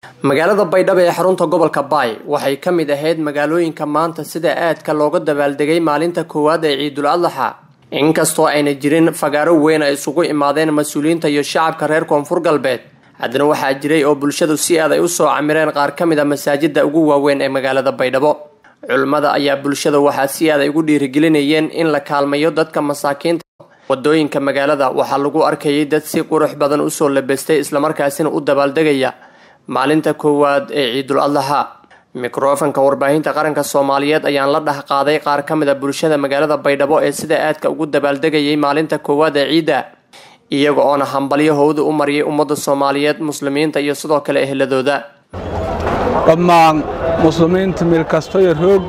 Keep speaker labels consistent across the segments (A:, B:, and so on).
A: magaalada baydhabo ee xarunta gobolka baay waxay ka mid ahayd magaalooyinka maanta sida aadka looga dabaaldegay maalinta koowaad ee ciidul adlaxa inkastoo ayna jirin fagaaro weyn ay isugu imaadeen mas-uuliyiinta iyo shacabka reer koonfur galbeed haddana waxaa jiray oo bulshadu si aad ay usoo camireen qaar ka mid a masaajida ugu waaweyn ee magaalada baydhabo culimmada ayaa bulshada waxaa si aad ay ugu dhiirigelinayeen in la kaalmayo dadka masaakiinta wadooyinka magaalada waxaa lagu arkayay dad si qurux badan usoo labestay islamarkaasina u dabaaldegaya maalinta koowaad ee ciidul adlaxa mikrofanka warbaahinta qaranka soomaaliyeed ayaan la dhah qaaday qaar ka mid a bulshada magaalada baydhabo ee sida aadka ugu dabaaldegayay maalinta koowaad ee ciidda iyaga oona hambalyo howda u mariyay ummadda soomaaliyeed muslimiinta iyo sidoo kale ehladooda
B: dhammaan muslimiinta meel kastoyo roog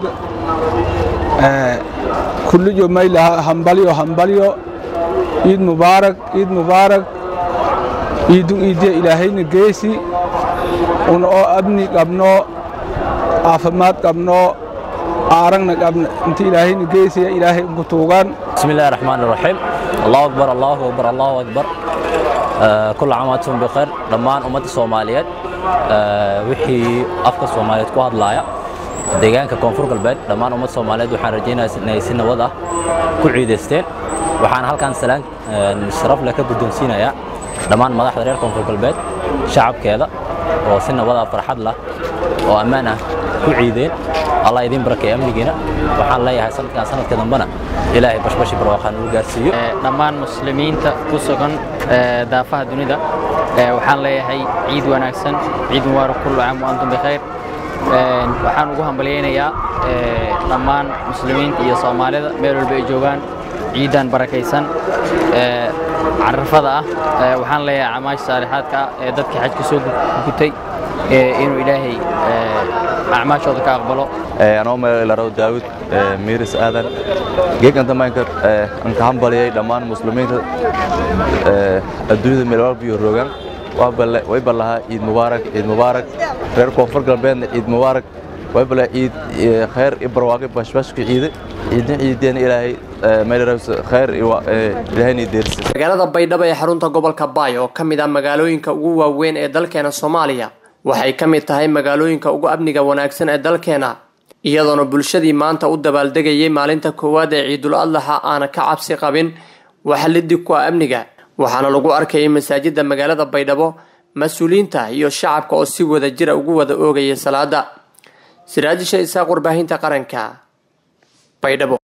B: kulliyo maylaha hambalyo hambalyo ciid mubaarak ciid mubaarak ciidun iidiya ilaahayna geesi un oo abni qabno caafimaad qabno aaragna qabno inta ilaahayna geesiya ilaahay ugu tuugaan
C: بسم الله الرحمن الرحيم الله أكبر الله أكبر الله أكبر آه كل عام وأنتم بخير دمان أمة الصوماليات آه وحي أفكا الصوماليات كو هدلايا deegaanka koonfur galbeed dhammaan ummadda soomaaliyeed waxaan rajaynayaa inay si nabad ah ku ciidaysteen waxaan halkan salaan sharaf leh ka guddoonsiinayaa dhammaan madaxda reer koonfur galbeed shacabkeeda oo si nabad ah farxad lah oo ammaan ah ku ciideen allah idiin barakeeya amnigiina waxaan leeyahay sanadkan sanadka dambena ilaahay bashbashi barwaaqaan uu gaarsiiyo
D: dhammaan muslimiinta ku sugan daafaha dunida waxaan leeyahay ciid wanaagsan ciid mubaarak kullu caam wa antum bikhayr waxaan ugu hambalyaynayaa dhammaan muslimiinta iyo soomaalida meel walba ay joogaan ciidan barakaysan carafada ah waxaan leeyahay camaasha saalixaadka ah ee dadka xajka soo gutay inuu ilaahay acmaashooda ka aqbalo
E: anoo meelaraw daawud miiris aadan geegan damaanka aan ka hambaliyay dhammaan muslimiinta adduunyada meel walba iyo roogaan way ballahaa ciid mubaarak ciid mubaarak reer koonfur galbeedna ciid mubaarak way balla ciid khayr i barwaaqi bashbashka ciide ciidna ciideen ilaahay meelaraws khayr ilaahayna deersi
A: magaalada baydhabo ee xarunta gobolka baay oo ka mid ah magaalooyinka ugu waaweyn ee dalkeena soomaaliya waxay ka mid tahay magaalooyinka ugu amniga wanaagsan ee dalkeena iyadoona bulshadii maanta u dabaaldegayay maalinta koowaad ee ciidul adlaxa aana ka cabsi qabin waxa liddig ku ah amniga waxaana lagu arkayay masaajida magaalada baydhabo mas-uuliyiinta iyo shacabka oo si wada jira ugu wada oogaya salaada siraajisha isaaq warbaahinta qaranka baydhabo